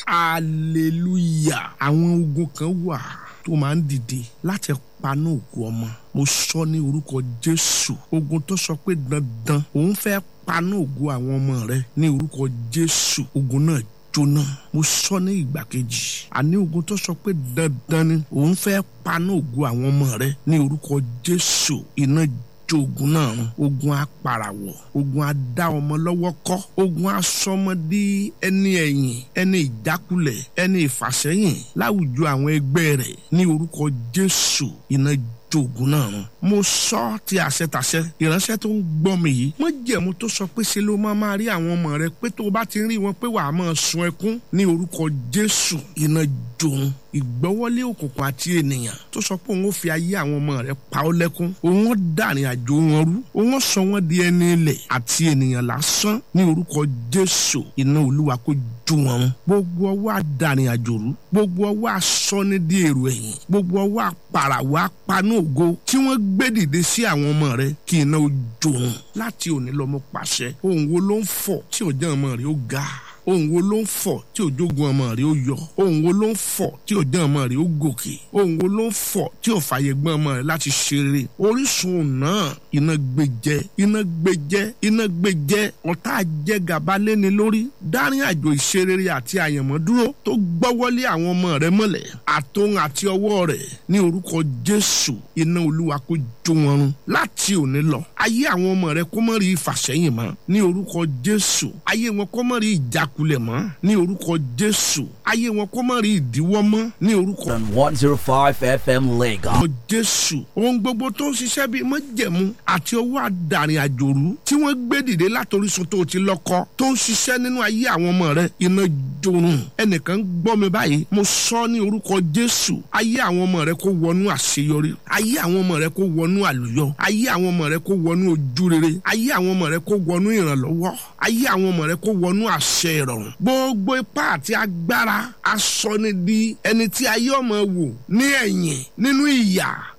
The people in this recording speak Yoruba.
hallelujah àwọn ogun kan wà tó máa ń dìde láti paná òkú ọmọ mo sọ ní orúkọ jésù ogun tó sọ pé dandan òun fẹ́ paná ògo àwọn ọmọ rẹ ní orúkọ jésù ogun náà jóná mo sọ ní ìgbà kejì àní ogun tó sọ pé dandan ni òun fẹ́ paná ògo àwọn ọmọ rẹ ní orúkọ jésù iná jó ogun náà run ogun apàràwọ̀ ogun adá ọmọ lọ́wọ́ kọ́ ogun asọmọdé ẹni ẹ̀yìn ẹni ìjákulẹ̀ ẹni ìfàsẹ́yìn láwùjọ àwọn ẹgbẹ́ rẹ̀ ní orúkọ jésù iná jó ogun náà run mo sọ ti àṣetàṣẹ ìránṣẹ́ tó ń gbọ́ mi yìí mo jẹ̀mú tó sọ pé ṣe ló máa máa rí àwọn ọmọ rẹ pé tó o bá ti rí wọn pé wàá máa sun ẹkún ní orúkọ jésù iná jòun ìgbọ́wọ́lé òkùnkùn àti ènìyàn tó sọ pé òun ó fi ayé àwọn ọmọ rẹ pa ọ́ lẹ́kún òun ó dàrin àjò wọn rú òun ó sọ wọn di ẹni ilẹ̀ àti ènìyàn lásán ní orúkọ jésù iná olúwa kó jó wọn run gbogbo ọwọ́ àdàrin àjò rú gbogbo ọwọ́ asọ́ni di èrò ẹ̀yìn gbogbo ọwọ́ apàràwọ̀ apanú ògo tí wọ́n gbé dìde sí àwọn ọmọ rẹ kí iná ó jó wọn láti òní lọ́mọ pàṣẹ ohun wo ló ń fọ̀ tí òjá ọmọ rẹ ó ga ohun wo ló ń fọ̀ tí òjógun ọmọ rẹ ó yọ ohun wo ló ń fọ̀ tí òjá ọmọ rẹ ó gòkè ohun wo ló ń fọ̀ tí ò fàyè gbọ́n ọmọ rẹ láti ṣeré orísun náà iná gbẹjẹ iná gbẹjẹ iná gbẹjẹ ọ̀tá jẹ gàba léni lórí dárin àjò ìṣerere àti àyànmọ́ dúró tó gbọ́wọ́lé àwọn ọmọ rẹ mọ́lẹ̀ àtòun àti ọwọ́ rẹ̀ ní orúkọ jésù iná olúwa kó jó wọn run láti òní lọ ayé àwọn ọmọ rẹ kó mọ́ rí ìfàsẹ́yìn mọ́ ní orúkọ jésù ayé wọn kó mọ́ rí ìjákulẹ̀ mọ́ ní orúkọ jésù ayé wọn kó mọ́ rí ìdíwọ́ mọ́ ní orúkọ on 105 FM Lagos. ọmọ jésù ohun gbogbo tó ń ṣiṣẹ́ bíi májẹ̀mú àti ọwọ́ àdàrin àjòrú tí wọ́n gbé dìde látòrísun tó ti lọ́kọ́ tó ń ṣiṣẹ́ nínú ayé àwọn ọmọ rẹ iná jorun ẹnìkan gbọ́ mi báyìí mo sọ ní orúkọ jésù ayé àwọn ọmọ rẹ kó wọnú àṣeyọrí ayé àwọn ọmọ rẹ kó wọnú àlùyọ ayé àwọn ọmọ rẹ kó wọnú ojúrere ayé àwọn ọmọ rẹ kó wọnú ìrànlọ́wọ́ ayé àwọn ọmọ rẹ kó wọnú àṣẹ ìrọ̀rùn gbogbo ipá àti agbára asọ́ni di ẹni tí ayé ọmọ wò ní ẹ̀yìn nínú ìyà